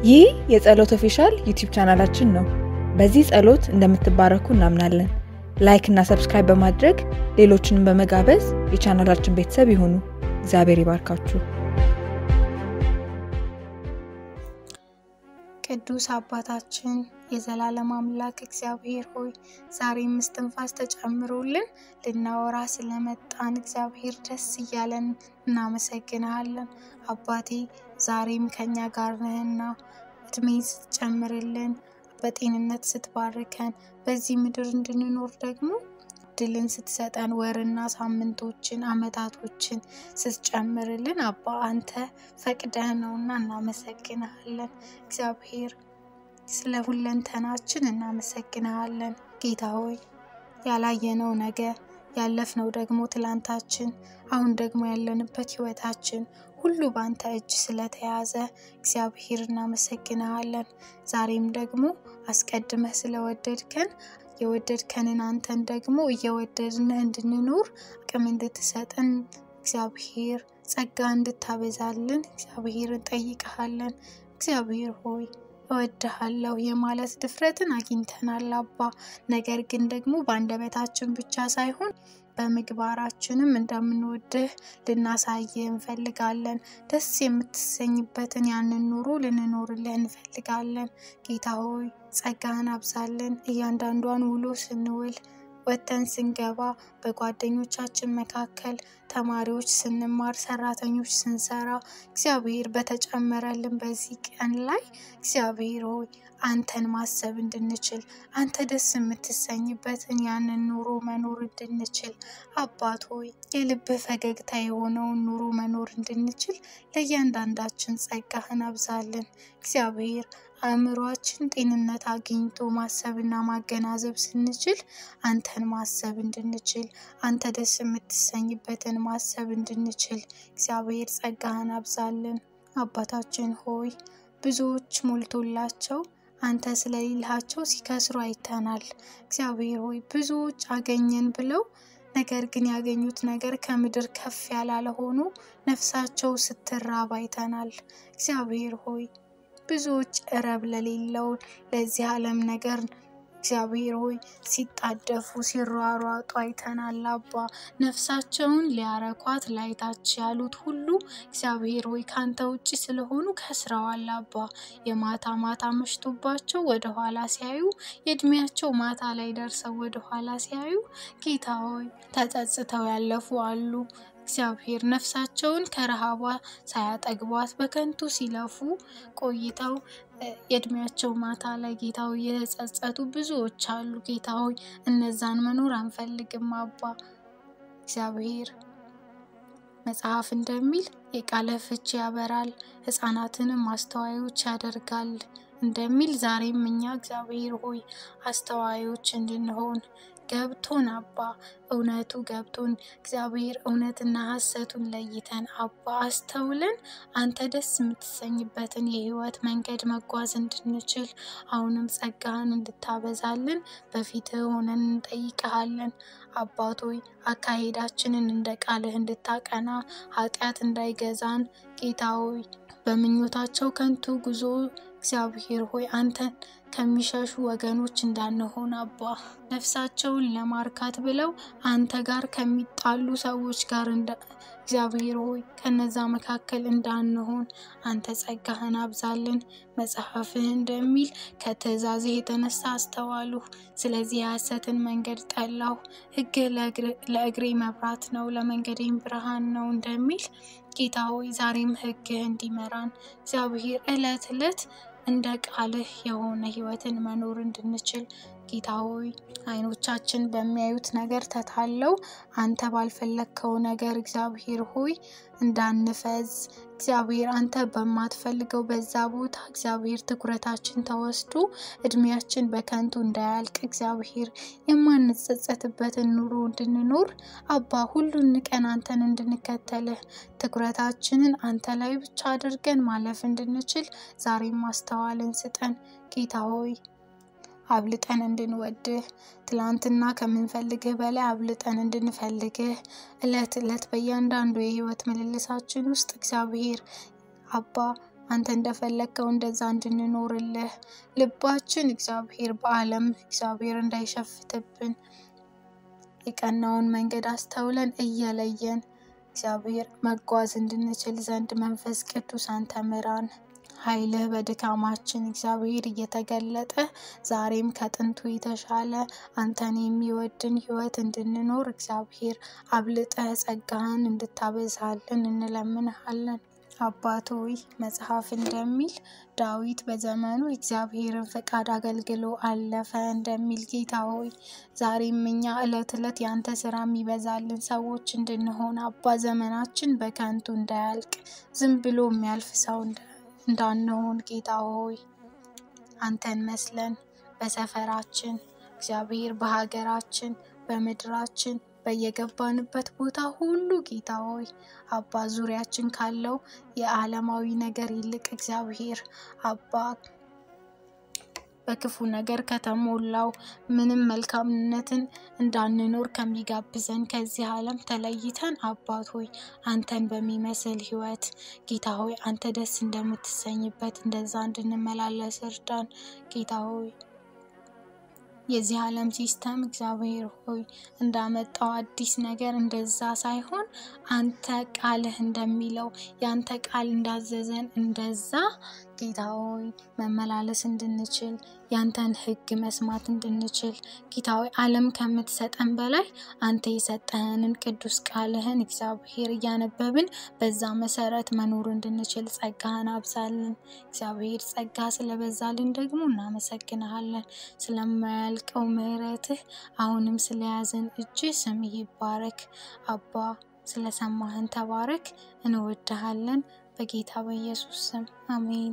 ይህ የጸሎት ኦፊሻል ዩቲዩብ ቻናላችን ነው። በዚህ ጸሎት እንደምትባረኩ እናምናለን። ላይክ እና ሰብስክራይብ በማድረግ ሌሎችንም በመጋበዝ የቻናላችን ቤተሰብ ይሁኑ። እግዚአብሔር ይባርካችሁ። ቅዱስ አባታችን የዘላለም አምላክ እግዚአብሔር ሆይ ዛሬም እስትንፋስ ተጨምሮልን ልናወራ ስለመጣን እግዚአብሔር ደስ እያለን እናመሰግንሃለን። አባቴ ዛሬም ከኛ ጋር ነህና እድሜ ስትጨምርልን በጤንነት ስትባርከን በዚህ ምድር እንድንኖር ደግሞ ድልን ስትሰጠን ወርና ሳምንቶችን አመታቶችን ስትጨምርልን አባ አንተ ፈቅደህ ነውና እናመሰግንሃለን። እግዚአብሔር ስለ ሁለንተናችን እናመሰግንሃለን። ጌታ ሆይ ያላየነው ነገ ያለፍነው ደግሞ ትላንታችን አሁን ደግሞ ያለንበት ህይወታችን ሁሉ በአንተ እጅ ስለተያዘ እግዚአብሔር እናመሰግንሃለን። ዛሬም ደግሞ አስቀድመህ ስለወደድከን የወደድከንን አንተን ደግሞ እየወደድንህ እንድንኖር አቅም እንድትሰጠን እግዚአብሔር ጸጋ እንድታበዛልን እግዚአብሔር እንጠይቀሃለን። እግዚአብሔር ሆይ እወድሃለሁ የማለት ድፍረትን አግኝተናል አባ። ነገር ግን ደግሞ በአንደበታችን ብቻ ሳይሆን በምግባራችንም እንደምንወድህ ልናሳይህ እንፈልጋለን። ደስ የምትሰኝበትን ያንን ኑሮ ልንኖርልህ እንፈልጋለን። ጌታ ሆይ ጸጋህን አብዛልን። እያንዳንዷን ውሎ ስንውል ወጥተን ስንገባ በጓደኞቻችን መካከል ተማሪዎች ስንማር፣ ሰራተኞች ስንሰራ እግዚአብሔር በተጨመረልን በዚህ ቀን ላይ እግዚአብሔር ሆይ አንተን ማሰብ እንድንችል አንተ ደስ የምትሰኝበትን ያንን ኑሮ መኖር እንድንችል አባት ሆይ የልብህ ፈገግታ የሆነውን ኑሮ መኖር እንድንችል ለእያንዳንዳችን ጸጋህን አብዛልን እግዚአብሔር አእምሯችን ጤንነት አግኝቶ ማሰብና ማገናዘብ ስንችል አንተን ማሰብ እንድንችል አንተ ደስ የምትሰኝበትን ማሰብ እንድንችል እግዚአብሔር ጸጋህን አብዛልን። አባታችን ሆይ ብዙዎች ሞልቶላቸው አንተ ስለሌልሃቸው ሲከስሩ አይተናል። እግዚአብሔር ሆይ ብዙዎች አገኘን ብለው ነገር ግን ያገኙት ነገር ከምድር ከፍ ያላለ ሆኖ ነፍሳቸው ስትራብ አይተናል። እግዚአብሔር ሆይ ብዙዎች ረብ ለሌለው ለዚህ ዓለም ነገር እግዚአብሔር ሆይ ሲጣደፉ ሲሯሯጡ አይተናል። አባ ነፍሳቸውን ሊያረኳት ላይታች ያሉት ሁሉ እግዚአብሔር ሆይ ካንተ ውጭ ስለሆኑ ከስረዋል። አባ የማታ ማታ መሽቶባቸው ወደኋላ ሲያዩ የእድሜያቸው ማታ ላይ ደርሰው ወደኋላ ሲያዩ ጌታ ሆይ ተጸጽተው ያለፉ አሉ። እግዚአብሔር ነፍሳቸውን ከረሃቧ ሳያጠግቧት በከንቱ ሲለፉ ቆይተው የእድሜያቸው ማታ ላይ ጌታ ሆይ የተጸጸቱ ብዙዎች አሉ። ጌታ ሆይ እነዛን መኖር አንፈልግም አባ እግዚአብሔር መጽሐፍ እንደሚል የቃለ ፍቺ ያበራል፣ ሕፃናትንም አስተዋዮች ያደርጋል እንደሚል ዛሬም እኛ እግዚአብሔር ሆይ አስተዋዮች እንድንሆን ገብቶን አባ እውነቱ ገብቶን እግዚአብሔር እውነትና ሐሰቱን ለይተን አባ አስተውለን አንተ ደስ የምትሰኝበትን የህይወት መንገድ መጓዝ እንድንችል አሁንም ጸጋህን እንድታበዛልን በፊትህ ሆነን እንጠይቀሃለን። አባቶይ አካሄዳችንን እንደ ቃልህ እንድታቀና ኃጢአት እንዳይገዛን ጌታ ሆይ በምኞታቸው ከንቱ ጉዞ እግዚአብሔር ሆይ አንተን ከሚሸሹ ወገኖች እንዳንሆን አባ ነፍሳቸውን ለማርካት ብለው አንተ ጋር ከሚጣሉ ሰዎች ጋር እግዚአብሔር ሆይ ከነዛ መካከል እንዳንሆን አንተ ጸጋህን አብዛልን። መጽሐፍህ እንደሚል ከትእዛዝህ የተነሳ አስተዋሉ፣ ስለዚህ የሐሰትን መንገድ ጠላሁ፣ ሕግህ ለእግሬ መብራት ነው፣ ለመንገዴም ብርሃን ነው እንደሚል ጌታ ሆይ ዛሬም ሕግህ እንዲመራን እግዚአብሔር ዕለት ዕለት እንደ ቃልህ የሆነ ህይወትን መኖር እንድንችል ጌታ ሆይ አይኖቻችን በሚያዩት ነገር ተታለው አንተ ባልፈለግከው ነገር እግዚአብሔር ሆይ እንዳንፈዝ እግዚአብሔር አንተ በማትፈልገው በዛ ቦታ እግዚአብሔር ትኩረታችን ተወስዶ እድሜያችን በከንቱ እንዳያልቅ እግዚአብሔር የማንጸጸትበትን ኑሮ እንድንኖር አባ ሁሉን ንቀን አንተን እንድንከተልህ ትኩረታችንን አንተ ላይ ብቻ አድርገን ማለፍ እንድንችል ዛሬም ማስተዋልን ስጠን ጌታ ሆይ አብልጠን እንድንወድህ ትላንትና ከምንፈልግህ በላይ አብልጠን እንድንፈልግህ እለት እለት በእያንዳንዱ የህይወት ምልልሳችን ውስጥ እግዚአብሔር አባ አንተ እንደፈለግከው እንደዛ እንድንኖርልህ ልባችን እግዚአብሔር በዓለም እግዚአብሔር እንዳይሸፍትብን የቀናውን መንገድ አስተውለን እየለየን እግዚአብሔር መጓዝ እንድንችል ዘንድ መንፈስ ቅዱስ አንተ ምራን። ኃይልህ በድካማችን እግዚአብሔር እየተገለጠ ዛሬም ከጥንቱ የተሻለ አንተን የሚወድን ሕይወት እንድንኖር እግዚአብሔር አብልጠህ ጸጋህን እንድታበዛልን እንለምንሃለን። አባት ሆይ መጽሐፍ እንደሚል ዳዊት በዘመኑ እግዚአብሔርን ፈቃድ አገልግሎ አለፈ እንደሚል ጌታ ሆይ ዛሬም እኛ ዕለት ዕለት ያንተ ስራ የሚበዛልን ሰዎች እንድንሆን አባ ዘመናችን በከንቱ እንዳያልቅ ዝም ብሎ የሚያልፍ ሰው እንዳንሆን ጌታ ሆይ አንተን መስለን በሰፈራችን እግዚአብሔር በሀገራችን በምድራችን በየገባንበት ቦታ ሁሉ ጌታ ሆይ አባ ዙሪያችን ካለው የዓለማዊ ነገር ይልቅ እግዚአብሔር አባ በክፉ ነገር ከተሞላው ምንም መልካምነትን እንዳንኖር ከሚጋብዘን ከዚህ ዓለም ተለይተን አባት ሆይ አንተን በሚመስል ሕይወት ጌታ ሆይ አንተ ደስ እንደምትሰኝበት እንደዛ እንድንመላለስ እርዳን ጌታ ሆይ የዚህ ዓለም ሲስተም እግዚአብሔር ሆይ እንዳመጣው አዲስ ነገር እንደዛ ሳይሆን አንተ ቃልህ እንደሚለው ያንተ ቃል እንዳዘዘን እንደዛ ጌታ ሆይ መመላለስ እንድንችል ያንተን ሕግ መስማት እንድንችል ጌታ ሆይ ዓለም ከምትሰጠን በላይ አንተ የሰጠህንን ቅዱስ ቃልህን እግዚአብሔር እያነበብን በዛ መሰረት መኖር እንድንችል ጸጋህን አብዛልን። እግዚአብሔር ጸጋ ስለበዛልን ደግሞ እናመሰግንሃለን። ስለማያልቀው ምሕረትህ አሁንም ስለያዘን እጅ ስምህ ይባረክ። አባ ስለሰማህን ተባረክ። እንወድሃለን። በጌታ በኢየሱስ ስም አሜን።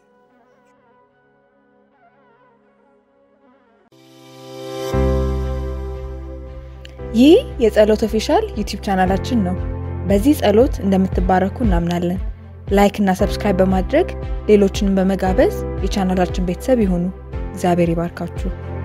ይህ የጸሎት ኦፊሻል ዩቲዩብ ቻናላችን ነው። በዚህ ጸሎት እንደምትባረኩ እናምናለን። ላይክ እና ሰብስክራይብ በማድረግ ሌሎችንም በመጋበዝ የቻናላችን ቤተሰብ ይሁኑ። እግዚአብሔር ይባርካችሁ።